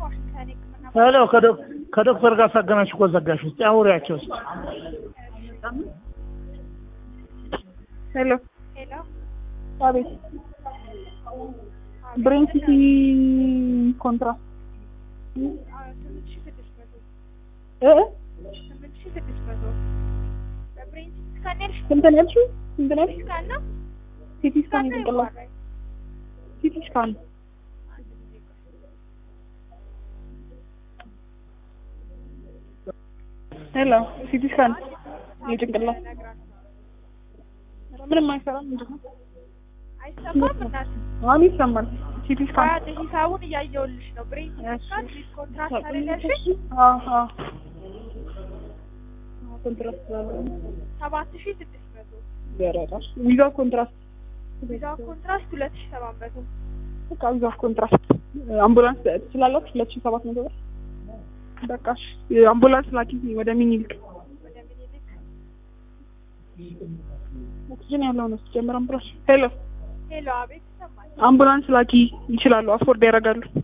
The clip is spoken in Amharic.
ዋሽንግተን ሕክምና ሄሎ ከዶክ- ከዶክተር ጋር ሳገናሽ እኮ ዘጋሽ። እስኪ አውሪያቸው እስኪ። ሄሎ ሄሎ አቤት ብሬን ሲቲ ኮንትራክት ስምንት ሺህ ስድስት መቶ እ ስምንት ሺህ ስድስት መቶ በብሬን ሲቲ ስካን ያልሽ ስንት ነው ያልሽው? ስንት ነው ያልሽው? ስካን ነው ሲቲ ስካን የጭንቅላት ይባላል። ሲቲ ስካን ሄሎ ሲቲ ስካን የጭንቅላት ምንም አይሰራም። ምንድን ነው? አይሰማም እናት አሁን ይሰማል። ሲቲ ስካን ባድ ሂሳቡን እያየሁልሽ ነው። ብሬን ሲቲ ስካን ዊዝ ኮንትራክት አይደል ያልሽኝ? አዎ አዎ ኮንትራክት ስላለው ሰባት ሺህ ስድስት መቶ ይበረታል። ዊዛው ኮንትራክት ቪዛ ኮንትራክት ሁለት ሺህ ሰባት መቶ በቃ ዊዛው ኮንትራክት አምቡላንስ ትችላላችሁ። ሁለት ሺህ ሰባት መቶ ብር በቃ እሺ። አምቡላንስ ላኪ ወደ ሚኒሊክ ወደ ምኒልክ ኦክሲጅን ያለው ነው ሲጀምር አምቡላንስ ሄሎ ሄሎ አቤት ይሰማል። አምቡላንስ ላኪ ይችላሉ፣ አፎርድ ያደርጋሉ።